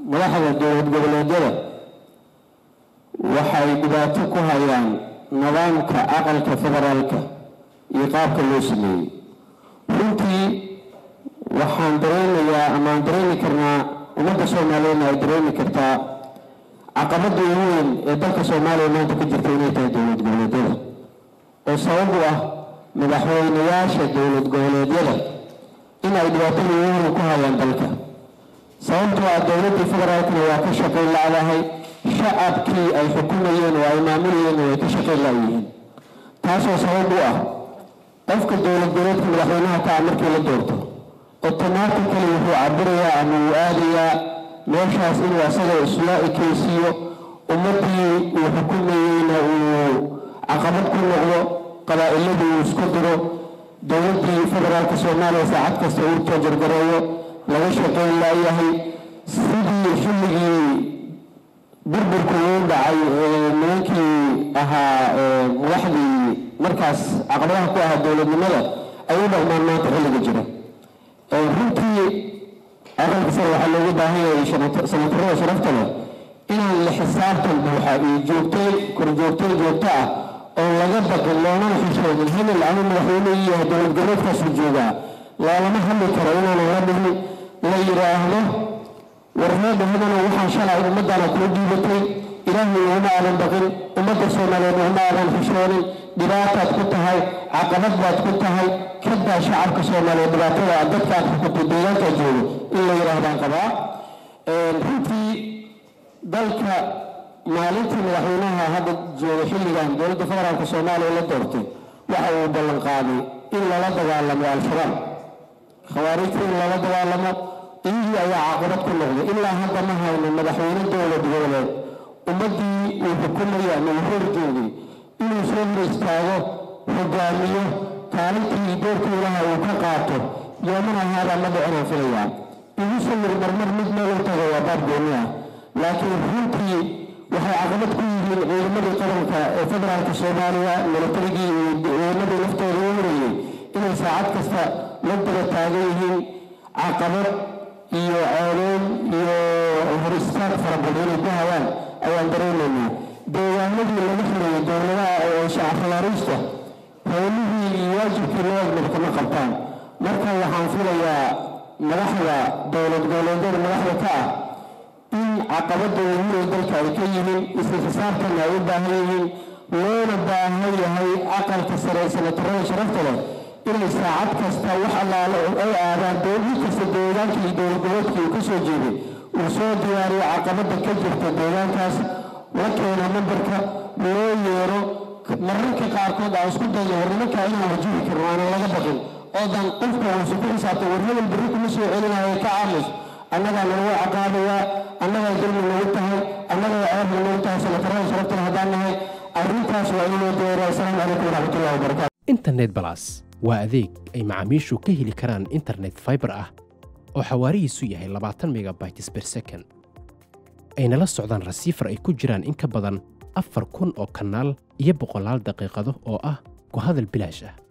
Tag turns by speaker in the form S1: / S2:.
S1: madaxda dowlad goboleedyada waxay dhibaato ku hayaan nidaamka aqalka federaalka iyo qaabka loo sameeyey runtii waxaan dareynayaa amaan dareemi karnaa ummadda soomaaliyeedna ay dareemi kartaa caqabadda ugu weyn ee dalka soomaaliya maanta ku jirta inay tahay dowlad goboleedyada oo sabab u ah madaxweynayaasha dowlad goboleedyada in ay dhibaatada ugu weyn ku hayaan dalka sababtoo ah dowladdii federaalkana waa ka shaqayn lacdahay shacabkii ay xukumayeen oo ay maamulayeen way ka shaqayn la'yihiin taasoo sabab u ah qofka dowlad goboleedka madaxweynaha ka ah markii la doorto automatically wuxuu cabirayaa ama uu aadayaa meeshaas inuu asaga isla ekeysiiyo ummaddii uu xukumayeyna uu caqabad ku noqdo qabaa'iladii uu isku diro dowladdii federaalka soomaaliya saacad kasta uu toojargareeyo laga shaqayn laayahay sidii xilligii burburku uu dhacay nimankii ahaa madaxdii markaas caqabadaha ku ahaa dowladnimada ay u dhaqmaan maanta xilliga jira runtii aqalka sare waxaa looga baahan yahay sanatarada sharafta leh inaan la xisaabtan buuxa iyo joogtay korjoogtay joogto ah oo laga baqin loonana xishoonin hebel ama madaxweyne ii yahay dowlad goboleedkaasuu joogaa loolama hadli karo inaanan la dhihin la yidhaahdo warreedha hadana waxaan shalay ummaddaana kuu dhiibatay ilaahay uguma aadan baqin ummadda soomaaliyeed uguma aadan xishoonin dhibaataad ku tahay caqabad baad ku tahay kadaa shacabka soomaaliyeed dhibaatada aad dadka aad xukunto deegaanka joogo in la yidhaahdaan qabaa runtii dalka maalintii madaxweynaha hadda jooga xilligan dowladda federaalka soomaaliya la doortay waxa uu ballan qaaday in lala dagaalamo al-shabaab khawaarijta in lala dagaalamo iyagii ayaa caqabad ku noqday ilaa hadda ma hayno madaxweyne dowlad goboleed ummaddii uu xukumayay ama uu horjoogay inuu soo hor istaago hogaamiyo kaalintii doorkii ilaha uu ka qaato yoomana haadaa ma dhicinaan filayaa igu sawir marmar mid meel u tago waa baab gooni ah laakiin runtii waxay caqabad ku yihiin ciidamadii qaranka ee federaalka soomaaliya milatarigii iyo ciidamadii laftooda u horayey inay saacad kasta la daba taagan yihiin caqabad iyo ceeloon iyo hor istaag fara badan inay ku hayaan ayaan dareynaynaa deegaanadii laga xirayay dowladaha ee shacafalaariista howlihii iyo waajibkii loo egmad kama qabtaan marka waxaan filayaa madaxda dowlad goboleedyada madaxda ka ah in caqabada wehurey dalka ay ka yihiin isla xisaabtanna ay u baahan yihiin loona baahan yahay aqalka sare ee sanatarada sharafta leh inay saacad kasta wax allaale ay aadaan dowlad kasta deegaanka iyo dowlad goboleedka uu ka soo jeeday uu soo diyaariyo caqabada ka jirta deegaankaas la keeno nambarka loo yeero mararka qaarkood aan isku dayo war nimankaa inaan wajihi karno aanan laga baqin oodan qofka uusu ku xisaabtay war hebel berri kuma soo celinayo ka aamus annagaa nalagu caqaabayaa annagaa dulmi nagu tahay annagaa ceeb nagu tahay sanatarada sharaftan haddaan nahay arrintaas waa inuu deeraa asalaamu calaykum waraxmatullahi wabarakaatu
S2: internet balas waa adeeg ay macaamiishu ka heli karaan internet fiber ah oo xawaarihiisu yahay labaatan megabytes per second ayna la socdaan rasiifar ay ku jiraan in ka badan afar kun oo kanaal iyo boqolaal daqiiqado oo ah ku hadal bilaash ah